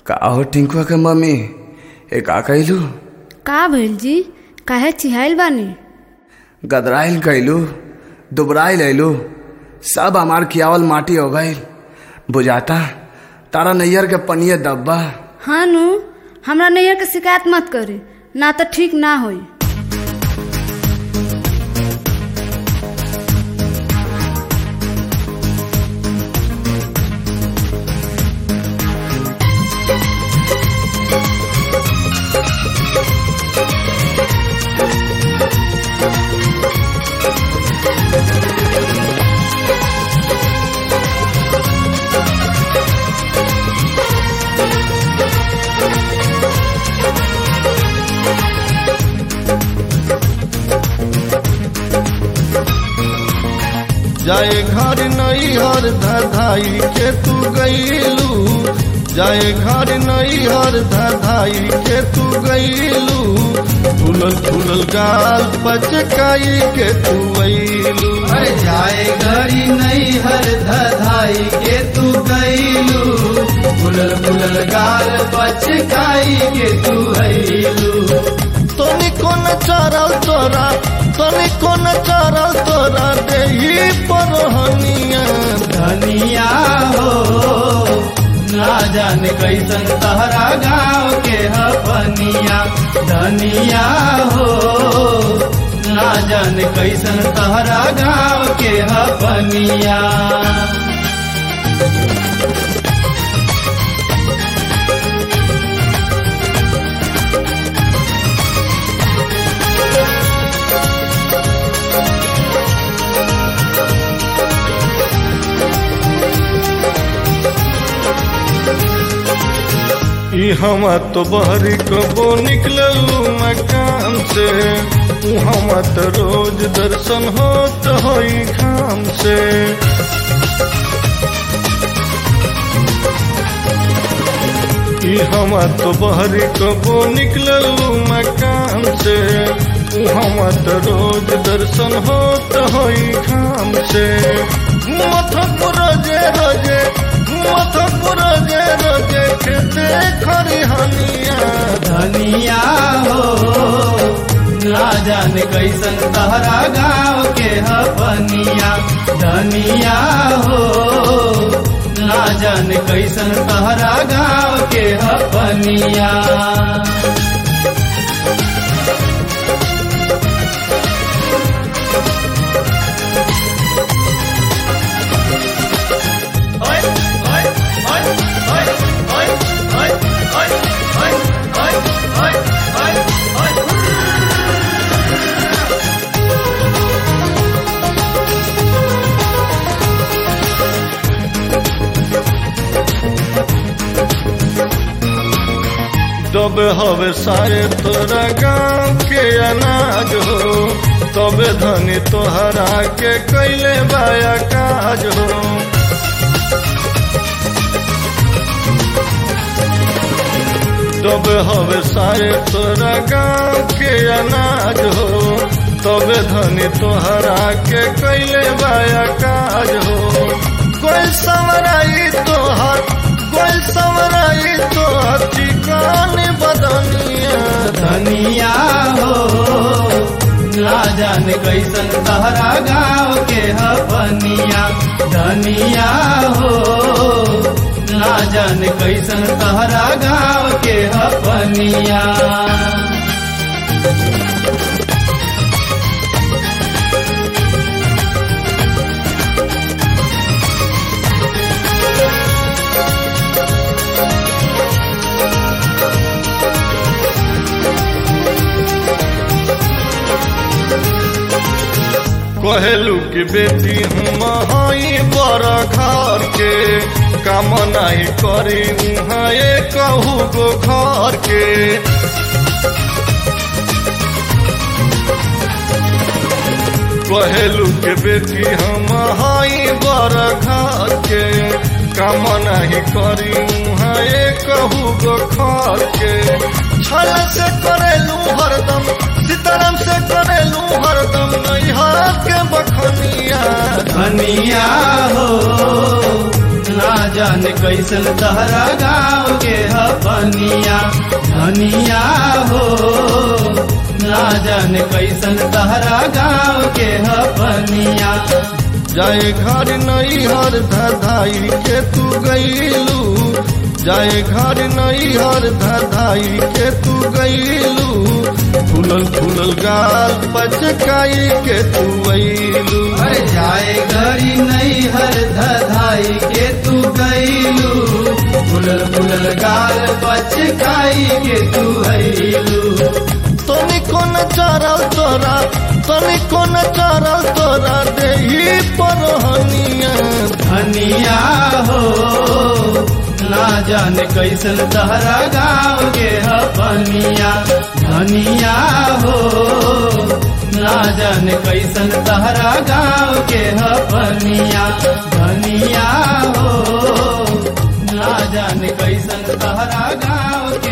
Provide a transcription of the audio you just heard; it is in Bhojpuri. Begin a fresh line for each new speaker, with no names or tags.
का हो टिंकुआ के मम्मी ए का कइलू
का भइल जी काहे चिहाइल बानी
गदराइल कइलू दुबराइल अइलू सब हमार खियावल माटी हो गइल बुझाता तारा नैयर के पनिये दब्बा
हाँ नु हमरा नैयर के शिकायत मत करी ना तो ठीक ना होई
जाए घर नैहर धधाई के तू गईलू जाए घर नैहर धधाई के तू गईलू फूलल फूलल गाल पचकाई के तू अइलू
अरे जाए घड़ी नहीं हर धधाई के तू गईलू फुलल फुलल गाल पचकाई के तू हईलू
तनी कोन चरल तोरा तनी कोन चरल तोरा देही परहनिया
धनिया हो ना जाने कैसन तहरा गाँव के हपनिया धनिया हो ना जाने कैसन तहरा गाँव के हपनिया
ई हम तो बहरी कबो निकललू मकान से ऊ हम तो रोज दर्शन होत होई घाम से ई हम तो बहरी कबो निकललू मकान से ऊ हम तो रोज दर्शन होत होई घाम से मथक रोजे रोजे मथक रोजे रोजे खेते खरिहनिया
धनिया हो ना जाने कैसन तहरा गाँव के हपनिया धनिया हो ना जाने कैसन तहरा गाँव के हपनिया
तब हवे सारे तोरा गाँव के अनाज हो तबे धनी तोहरा के कैले बाया काज हो तब हवे सारे तोरा गाँव के अनाज हो तबे धनी तोहरा के कैले बाया काज हो कोई समराई तोहर कोई समराई तोहर ठिकान बदनिया
धनिया हो ना जाने कैसन तहरा गाँव के हपनिया धनिया हो ना जाने कैसन तहरा गाँव के हपनिया
कहेलू कि बेटी हम हई बड़ घर के काम नहीं करी उहाँ कहू गो घर के कहेलू के बेटी हम हई बड़ घर के काम नहीं करी उहाँ कहू गो घर के छल से करेलू हरदम सीताराम से करेलू हरदम नैहर के बखनिया
धनिया हो ना जाने कैसन तहरा गाँव के हपनिया धनिया हो ना जाने कैसन तहरा गाँव के हपनिया
जाए घर नहीं हर धधाई के तू गईलू जाए घर नहीं हर धधाई के तू गईलू फूलल फूलल गाल पचकाई के तू अईलू
अरे जाए गरी नहीं हर धधाई के तू गईलू फुलल फुलल गाल बचकाई के तू हईलू
तनी कोन चरल तोरा तनी कोन चरल तोरा देही परहनिया
धनिया हो ना जाने कैसन तहरा गाँव के हपनिया धनिया हो ना जाने कैसन तहरा गाँव के हपनिया धनिया हो ना जाने कैसन तहरा गाँव